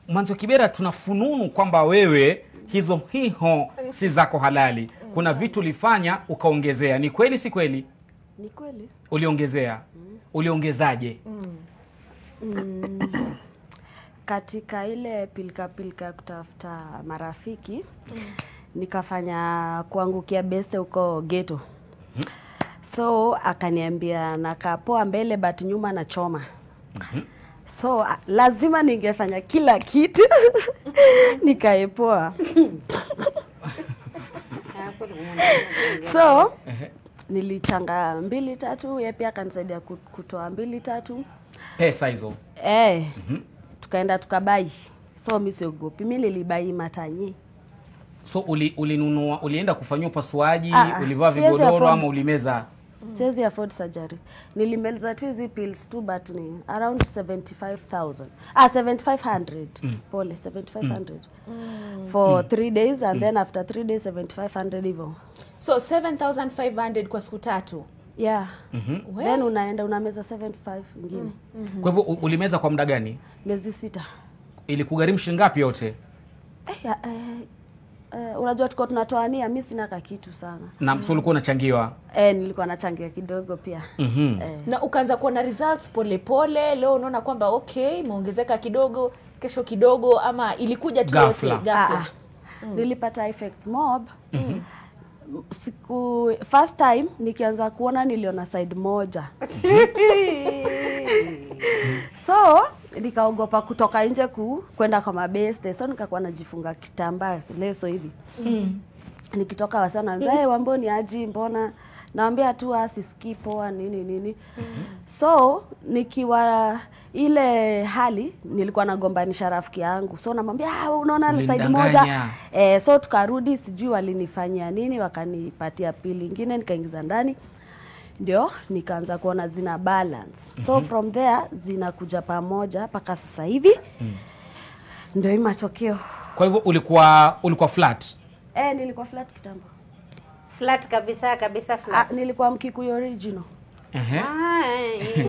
Mwanzo Kibera, tuna fununu kwamba wewe hizo hiho si zako halali. Kuna vitu ulifanya ukaongezea, ni kweli si kweli? Ni kweli. Uliongezea, uliongezaje? Katika ile pilika pilika ya kutafuta marafiki nikafanya kuangukia beste huko geto. So akaniambia nakaa poa mbele but nyuma na choma. So a- lazima ningefanya kila kitu nikaepoa. so nilichanga mbili tatu, ye pia akanisaidia ku- kutoa mbili tatu. Pesa hizo Eh, tukaenda tukabai. So mi siogopi, mi nilibai matanye. so uli, ulinunua ulienda kufanyia upasuaji, Ah, ah, ulivaa siwezi vigodoro afford- ama ulimeza? Siwezi afford surgery. Nilimaliza tu hizi pills tu but ni around 75,000. Ah 7500. Pole 7500. For 3 days and then after 3 days 7500 hivyo. so 7500 kwa siku tatu Yeah. We. Then unaenda unameza 75 ingine. Kwa hivyo u- ulimeza kwa muda gani? Miezi sita. Ilikugharimu shilingi ngapi yote? Eh, ya, eh, eh, unajua tuko tunatoania, mi sina kakitu sana. Na so ulikuwa unachangiwa? Eh, nilikuwa nachangia kidogo pia. Mhm. Eh. na ukaanza kuona results polepole leo unaona kwamba okay imeongezeka kidogo kesho kidogo ama ilikuja tu Ghafla. yote Ah, ghafla ah. nilipata effects mob siku first time nikianza kuona niliona side moja so nikaogopa kutoka nje ku kwenda kwa mabeste so nikakuwa najifunga kitambaa leso hivi nikitoka wasana hey, wamboni aji mbona nawambia tu asisikii poa nini nini so nikiwa ile hali nilikuwa nagombanisha rafiki yangu so namwambia "Ah, unaona side Ulinidanganya." moja eh, so tukarudi sijui walinifanyia nini wakanipatia pili ingine nikaingiza ndani ndio nikaanza kuona zina balance so from there zinakuja pamoja mpaka sasa hivi ndio hii matokeo Kwa hivyo ulikuwa ulikuwa flat. eh, nilikuwa flat kitambo flat kabisa kabisa flat ah, nilikuwa mkikuyu original Ehe. Ah,